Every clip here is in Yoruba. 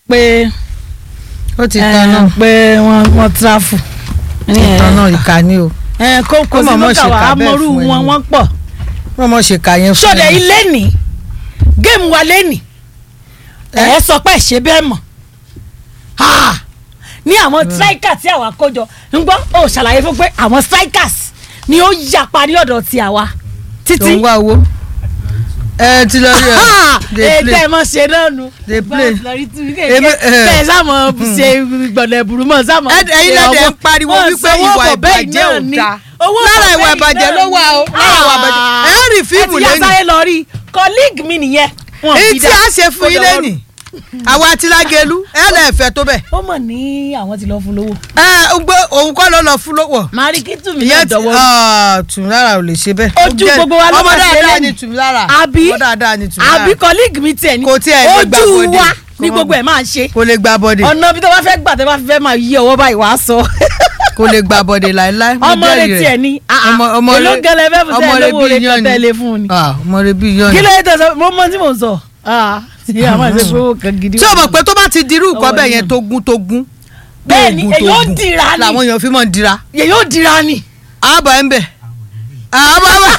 pé ó ti eh, tán náà pé wọ́n wọ́n tráfù. ti tán náà ìka ni o ẹ kó kó Ó sí mọ̀ mọ̀ lókà ṣe wá kà bẹ́ẹ̀ amọ̀rú fún wọn ẹni. wọ́n pọ̀. wọ́n mọ̀ ṣe kà yẹn fún sọdẹ ẹ. ilé ní géèmù wa lẹ́nì ẹ̀ ẹ́ sọ pé ṣe bẹ́ẹ̀ mọ̀ Ha! ní àwọn striker tí àwa kó jọ ń gbọ́ ó ṣàlàyé fún pé àwọn strikers ni ó yapa ní ọ̀dọ̀ ti àwa tó títí ń wá owó ẹ ti lọ rí ẹ dey ètò play ẹ̀ mọ̀ ṣe náà nu Dey play. kéèké bẹ́ẹ̀ sáàmù ṣe gbọ̀dẹ̀ burú mọ̀ sáàmù Ẹ- ẹ̀yin lẹ́dẹ̀ ń pariwo wípé ìwà ìbàjẹ́ ò dáa lára ìwà ìbàjẹ́ ló wà o lára ìwà ìbàjẹ́ ẹ ń rí fíìmù ẹ ti yá lẹ́nu sáré lọ rí colleague mi nìyẹn wọn èyí fi tí dá. a ṣe fún yín lẹ́nì àwa àti lágẹ̀lú ẹ lẹ́ẹ̀fẹ́ tó bẹ̀ ó mọ̀ ní àwọn ti lọ fún lówó. ẹ ń gbé òun kọ́ ló lọ fún lówó marikitu mi náà ìyẹn ti dọ̀wọ́ tùmílára ò lè ṣe bẹ́ẹ̀ Ojú gbogbo wa ló ọmọ máa ṣe dáadáa lẹ́nu. ni tùmílára àbí ọmọ dáadáa ni tùmílára àbí colleague mi tiẹ̀ ní Kò tiẹ̀ lè gbà ojú bọ́dé. wa Kò ní mọ̀ gbogbo ẹ̀ máa ṣe kò lè gba bọ́dé ọ̀nà bí tó bá fẹ́ gbà tó bá fẹ́ máa yí ọwọ́ báyìí wàá sọ kò lè gba bọ́dé láéláé mo ọmọ rẹ jẹ́rìí tiẹ̀ ní Ọmọ- ọmọ èló rẹ- gẹlẹ fẹ́ fún ọmọ tẹ́ rẹ lówó bí rẹ iyán ni. tẹ́lẹ̀ fún ni Ah, ọmọ rẹ bí yọ kí ni ló yẹ tẹ̀sán mo mọ tí mò ń sọ Ah, tí a máa ṣe pé owó kan gidi tí o mọ̀ pé tó bá ti dirú nǹkan Ọwọ́ bẹ́ẹ̀ yín. yẹn tó gún tó gún bẹ́ẹ̀ ni tó èyí ó gún dira ni làwọn èèyàn fi mọ̀ ń dira èyí ó dira ni àbọ̀ ẹ̀ ń bẹ̀ àbọ̀ ẹ̀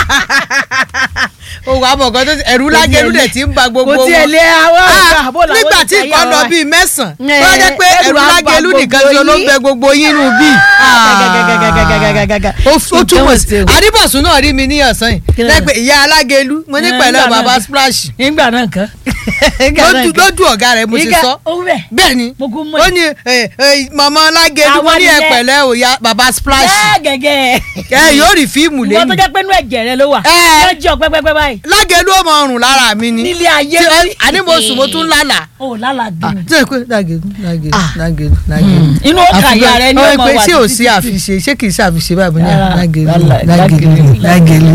o wà á mọ̀ kan tó ti ẹ̀rú lágẹ̀lú dẹ̀ ti ń ba gbogbo kò tiẹ̀ wọn lé àwọn Ah, àgbà bó làwọn nígbà ti tí ṣayé nǹkan lọ àwọn bíi mẹ́sàn-án Eh, tó jẹ́ pé ẹrù ẹ̀rú á ba lágẹ̀lú nìkan gbogbo ṣe ló ń yín. bẹ gbogbo yín nù bíi gàgàgàgàgàgàgàgàgà. ó ó túmọ̀ sí Nǹkan ò ṣe o. adébọ̀sùn náà rí mi ní ọ̀sán Kí yìí ló dé? lẹ́pẹ̀ ìyá alágẹ̀lú mo ní Eh, pẹ̀lẹ́ nígbà bàbá náà. splash nígbà náà kan. lójú lójú ọ̀gá rẹ̀ mo ṣe sọ ó bẹ̀. bẹ́ẹ̀ ni mo kún mọ́ ó ní eh, eh, màmá alágẹ̀lú mo Àwa ní ẹ nìyẹn. pẹ̀lẹ́ o ya bàbá splash bẹ́ẹ̀ gẹ́gẹ́. ẹ yóò rí fíìmù ìwọ tó lẹ́nu jẹ́ pé inú ẹ̀jẹ̀ rẹ ló wà. Eh. lọ́jọ́ pẹ́pẹ́pẹ́ báyìí. lágẹ̀lú ó mọ ọrùn lára mi ni nílé ayé Tí- rí. àní mo sùn mo tún lálàá ó lálà dùn. tí o pé lágẹ̀lú lágẹ̀lú Ah. lágẹ̀lú lágẹ̀lú inú ọkà ìyá rẹ ní Àfi ọmọ pé wà ṣé ò títí sí títí. àfiṣe ṣé kì í ṣe àfiṣe báyìí mo ní Ah, lágẹ̀lú lálà- lágẹ̀lú lágẹ̀lú. lágẹ̀lú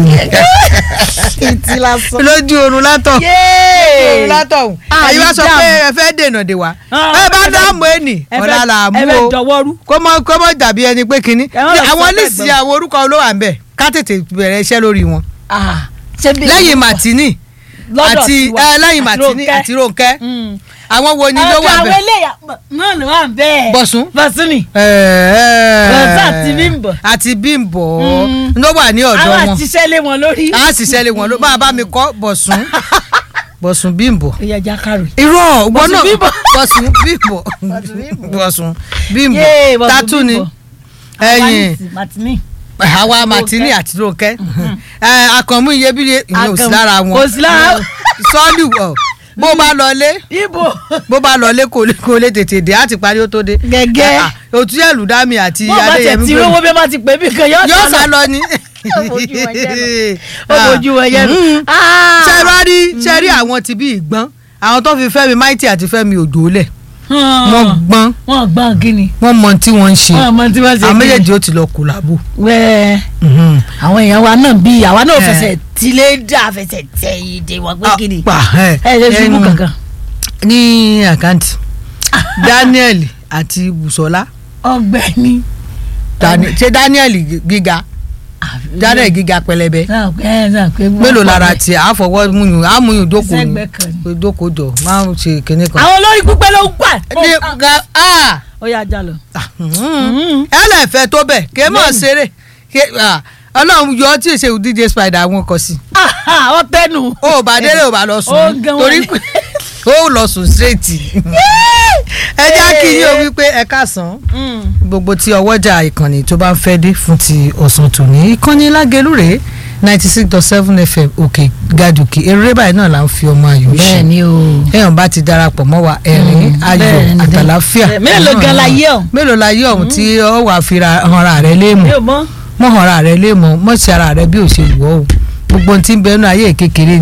ìtì lásán. lójú oorun látọ̀ yéé. látọ̀hún Ah, èyí wá sọ ìdáàmú. pé ẹ fẹ́ dènà dè wá Ah, ẹ bá ẹ fẹ́- dáàmú ẹnì ẹ ọ̀la fẹ́- là mú ẹ fẹ́ o dọwọ́rú. kó mọ kó mọ dàbí ẹni pé kínní Ẹ má lọ sọ àwọn bẹ́ẹ̀ lísì gbọ́n. àwọn orúkọ olówó à ń bẹ̀ ká tètè bẹ̀rẹ̀ iṣẹ́ lórí wọn Ah, ṣé bí- lẹ́yìn Martini lọ́dọ̀ àti tiwa. ẹ, lẹ́yìn Àti Martini Rónkẹ́. àti Rónkẹ́ Mm. àwọn wo ni ló Ọ̀dọ̀ wà àwọn bẹ̀ eléyà náà ló wà bẹ́ẹ̀. Bọ̀sún Bọ̀sún ni. Bọ̀sún àti Bímbọ́. àti Bímbọ́ Mm. ló wà ní ọ̀dọ̀ àwọn wọn àtisẹ́ lé wọn lórí. a sì ṣẹlẹ̀ wọn ló bá bá mi kọ́ Bọ̀sún Bọ̀sún Bímbọ́ ìyá jákàrò. irọ́ Bọ̀sún wọn náà Bímbọ́. Bọ̀sún Bímbọ́ Bọ̀sún Bímbọ́ Yéé, Bọ̀sún tatu ni Bímbọ́. ẹ̀yìn Àwa Martini. àwa Martini àti Rónkẹ́ ẹ, Àkànmú iyebíye ìyẹn ò sí Àkànmú. lára wọn Kò sí lára- sọ́ọ̀lù ọ̀ bó bá lọlé ibo. bó bá lọlé kò lè kò lè tètè dé àti parí ó tó dé Gẹ́gẹ́. Ah, òtún yẹ̀lú dámì àti wọ́n bá tẹ̀ Adéyẹmí tí Gbèmí. rówó bí wọ́n bá ti pè mí kan yóò yóò sá lọ ni. Ó fojú wọn jẹ́ ó fojú wọn yẹn. Mm. ṣe bá rí ṣe rí àwọn ti bí ìgbọ́n àwọn tó fi Fẹ́mi Mighty àti Fẹ́mi Òjó lẹ̀ wọ́n gbọ́n wọ́n gbọ́n kí ni. wọ́n mọ tí wọ́n ń ṣe wọ́n mọ tí wọ́n ṣe àwọn kí ni. méjèèjì ó ti lọ kòlábò. wẹ́ẹ́ àwọn èèyàn wa náà bí àwa náà fẹsẹ̀ tilé dà fẹsẹ̀ tẹ ìdè wọn pé kí ni. pa ẹ ẹ lè ṣubú ẹnu- kankan. ní àkáǹtì Daniel àti Bùsọ́lá ọ̀gbẹ́ni. Dani- ṣé Daniel gíga Daniel gíga pẹlẹbẹ náà pé ẹ náà pé wọ́n mélòó pọ̀ lára bẹ́ẹ̀. tiẹ̀ àfọwọ́ múyùn àmúyùn dókòó ni Sẹ́gbẹ̀ẹ́ kan ni. dókòó jọ máa ń ṣe kinní kan. àwọn olórí pípẹ́ ló ń gbà. ní ga ah ó yà já lọ. ẹ lè fẹ́ tó bẹ̀ kí ẹ mọ̀ ṣeré Ké- ah, ọlọ́run yọ ọ́ tí èsè DJ Spider wọn kọ sí. ọ tẹnu. o ò bá délé ò bá lọ Ó sùn gan wọn torí ni. pé ó lọ sùn straight. ẹ jẹ́ kí yín o wípé ẹ káàsán gbogbo tí ọwọ́jà ìkànnì tó bá ń fẹ́ dé fún ti ọ̀sán tòní ìkànnì lágẹ̀lú rèé ninety six dot seven fm òkè gàdùkì eré báyìí náà là ń fi ọmọ ayò ṣe bẹ́ẹ̀ ni o. èèyàn bá ti darapọ̀ mọ́ wa ẹ̀rín ayọ̀ bẹ́ẹ̀ ni. àtàláfíà mélòó gan la yé ọ. mélòó la yé ọ̀hún tí ọ wà fi ra ọ̀ràn rẹ léèmọ̀ mi ò mọ̀. mọ́ ọ̀ràn rẹ léèmọ̀ mọ́ sí ara rẹ bí ò ṣe wù ọ́ o gbogbo ohun tí ń bẹnu ayé kékeré